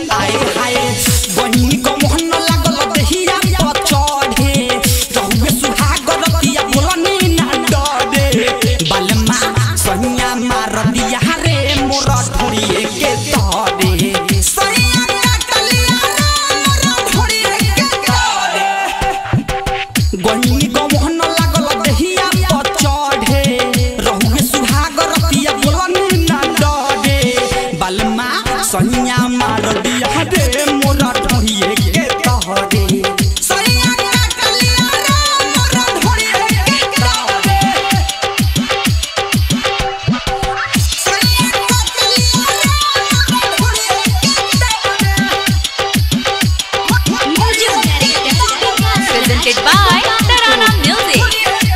आए हाय बहिनी को मोहन लागल देहिया पर चढ़े रहुए सुहाग रतिया बोलनी ना डरे बलमा सहिया मार दिया रे मोर ढोड़िए के तरे सहिया कटलिया रे मोर ढोड़िए के तरे गहिनी गमहन लागल देहिया पर चढ़े रहुए सुहाग रतिया बोलनी ना डरे बलमा सहिया मार दिया रे मोरा ढोहिए के तहरे सहिया काटलिया रे मोरा ढोहिए के तहरे सहिया काटलिया रे मोरा ढोहिए Presented by Tarana Music.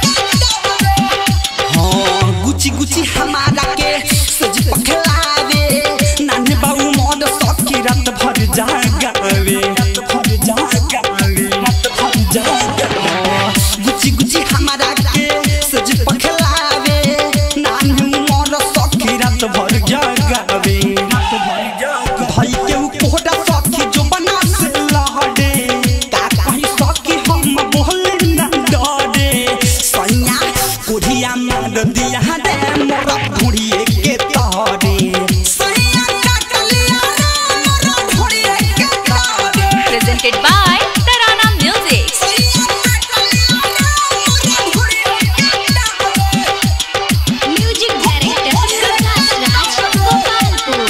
हाँ, गुची गुची हमारा के सज पखलावे नाने बाबू मोद सखी रात भर जागावे रात भर जागावे रात भर जागावे गुची गुची हमारा के सज पखलावे नाने मोद सखी रात भर जागावे रात भर जागावे भाई के उ कोहरा सखी जो बना से लहड़े का कहीं सखी हम बोले ना डरे सैया कोढ़िया मार दिया रे मोरा ढूढ़िए के तरे सैया काटलिया रे मोरा ढूढ़िए के तरे Presented by Tarana Music. सैया काटलिया रे मोरा ढूढ़िए के तरे Music Director Raj Gopalpur.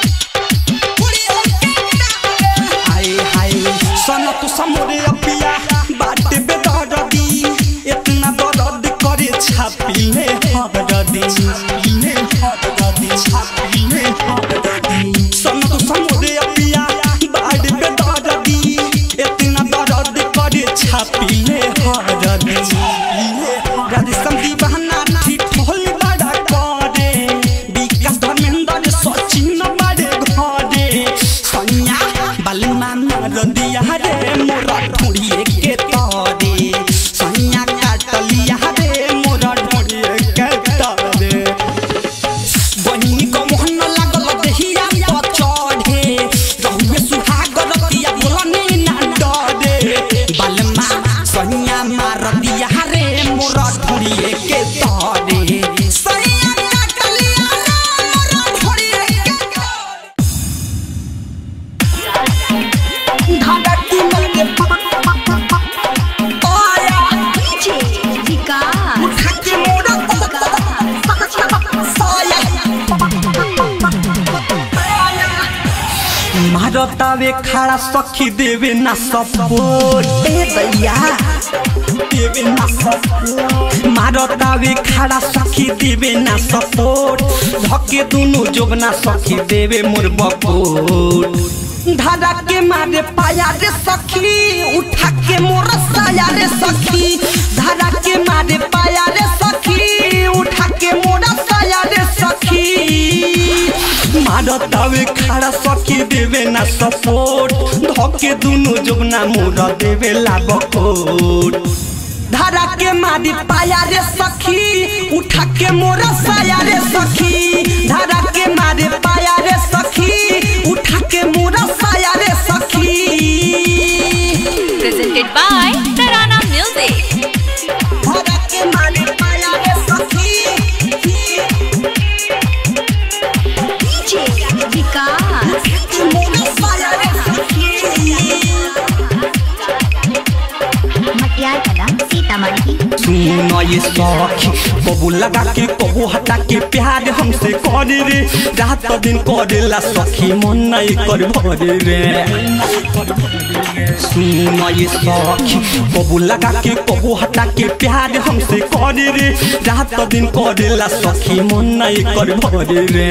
हाय हाय सन तू समोरे अपिया बाटे बेदरदी इतना दर्द करे छापीले हरदी छापीले हरदी छापीले हरदी सन तू समोरे अपिया बाटे बेदरदी इतना दर्द करे छापीले हरदी छापीले हरदी संदी बहना ठीक होल बड़ा करे विकास धर्मेंद्र सचिन बड़े घरे सैया बलमा मार दिया रे मोरा ढूढ़िए के तरे सैया काटलिया रे मोरा ढूढ़िए के तरे बहिनी को मोहन लागल देहिया पर चढ़े रहुए सुहाग रतिया बोलनी ना डरे बलमा सैया मार दिया रे मोरा ढूढ़िए के तरे सैया काटलिया रे मोरा ढूढ़िए के तरे धड़की मारे आया DJ Vikas. उठाके मोरा साया मारतावे खड़ा सखी देवे ना सपोर्ट ए दैया देवे ना सपोर्ट मारतावे खड़ा सखी देवे ना सपोर्ट धके दुनु जोगना सखी देवे मोर बकोट धारा के मारे पाया रे सखी उठा के मोर साया रे सखी धारा के मारे पाया रे सखी उठा के मोर साया रे सखी मारतावे खड़ा सखी देवे ना सपोर्ट धके दुनु जोगना मोर देवे ला बकोट धारा के मारी पाया रे सखी उठा के मोरा साया रे सखी धारा के मारे पाया रे सखी उठा के मोरा साया रे सखी Presented by Tarana Music. धारा के मारे पाया रे सखी DJ Vikas. मोरा साया रे सखी मटियार कला सीतामढ़ी सुनो ये सखी कबू लगा के कबू हटा के प्यार हमसे करे रे रात दिन करेला सखी मन नहीं कर भरे रे सुनो ये सखी कबू लगा के कबू हटा के प्यार हमसे करे रे रात दिन करेला सखी मन नहीं कर भरे रे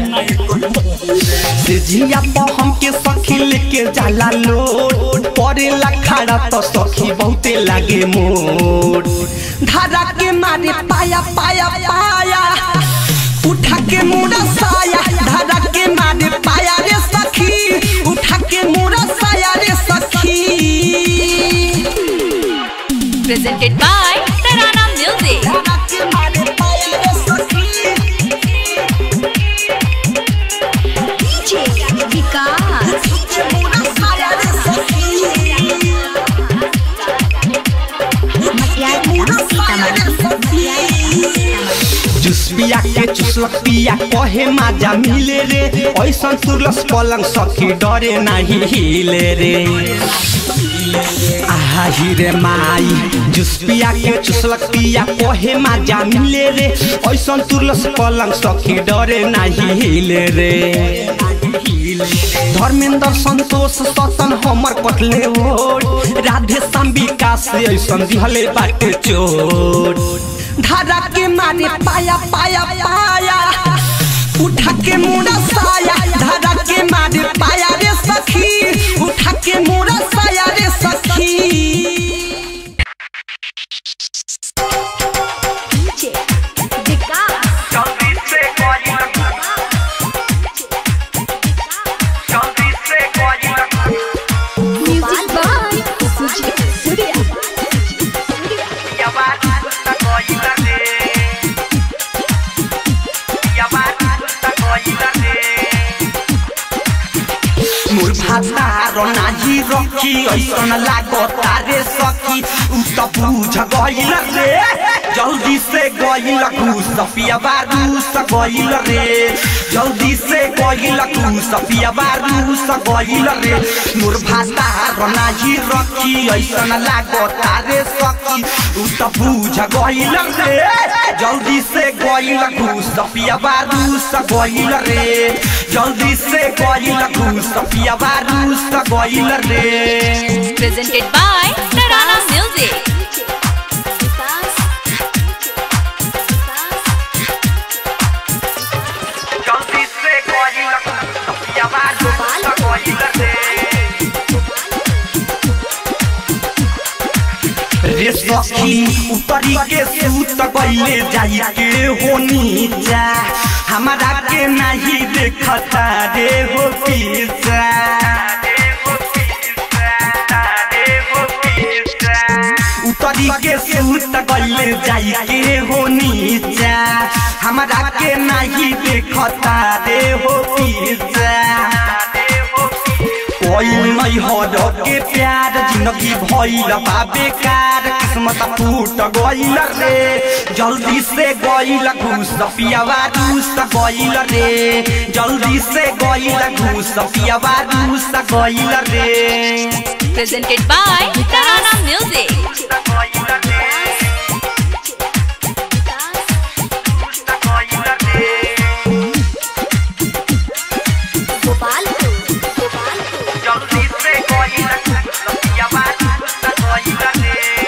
से जिया पर हमके सखी लेके जाला लोट परेला खड़ा तो सखी बहुते लागे मोट धारा के मारे पाया पाया पाया उठा के मोरा साया धारा के मारे पाया रे सखी उठा के मोरा साया रे सखी Presented by Tarana Music. धारा के मारे पाया रे सखी DJ Vikas. पिया के चुसलक पिया कहे माजा मिले रे ऐसन तुरलस पलंग सखी डरे नाही हिले रे आहा रे माई जुस पिया के चुसलक पिया कहे माजा मिले रे ऐसन तुरलस पलंग सखी डरे नाही हिले रे धर्मेंद्र संतोष सतन हमर कटले ओट राधे श्याम विकास ऐसन दिहले बाटे चोट धारा के मारे पाया पाया पाया उठा के मोड़ा साया धारा के मारे पाया रे सखी उठा के मोड़ा साया रे सखी मोर भातार नाही रखी ऐसन लागता रे सखी उ त बुझ गइल रे जल्दी से गइल घुस पिया बारूस गइल रे जल्दी से गइल घुस पिया बारूस गइल रे मोर भातार नाही रखी ऐसन लागता रे सखी उ त बुझ गइल रे जल्दी से गइल घुस पिया बारूस गइल रे जल्दी से गइल घुस पिया बारूस गइल रे Presented by Tarana Music. जल्दी से गइल घुस पिया बारूस गइल रे रे सखी उतरी के सूत गइले जाई के हो नीचा हमारा के नहीं देखता रे हो पीछा उतरी के सूत गइले जाई के हो नीचा हमारा के नहीं देखता रे हो पीछा कोई नहीं हर के प्यार जिंदगी भइल बा बेकार किस्मत फूट गइल रे जल्दी से गइल घूस पियावा रूस गइल रे जल्दी से गइल घूस पियावा रूस गइल रे Presented by Tarana Music. जल्दी से गइल घूस पियावा रूस गइल रे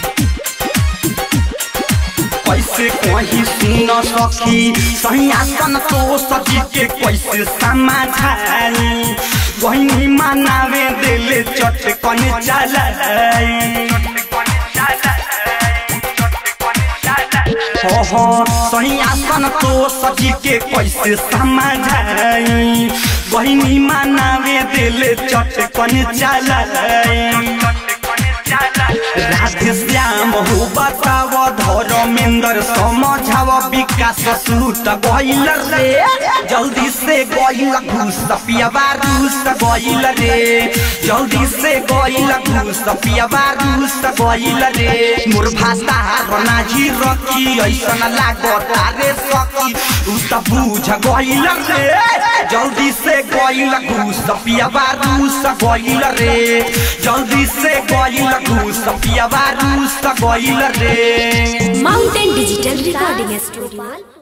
कैसे कहीं सुन सकी सैया सन तो सजी के कैसे समाधाई वही मनावे दिल चटकन चलाई हो हो सैया सन तो सजी के कैसे समझाई वही मनावे दिल चटकन चलाई राधे श्याम हो बताव धर्मेंद्र समझाव विकास सूत गइल रे जल्दी से गइल घुस पियाबा रूस गइल रे जल्दी से गइल घुस पियाबा रूस गइल रे मोर भाषा नाही रखी ऐसन लागता रे सखी उ त बुझ गइल रे जल्दी से गइल घुस पियाबा रूस गइल रे जल्दी से गइल घुस पियाबा रूस गइल रे माउंटेन डिजिटल रिकॉर्डिंग स्टूडियो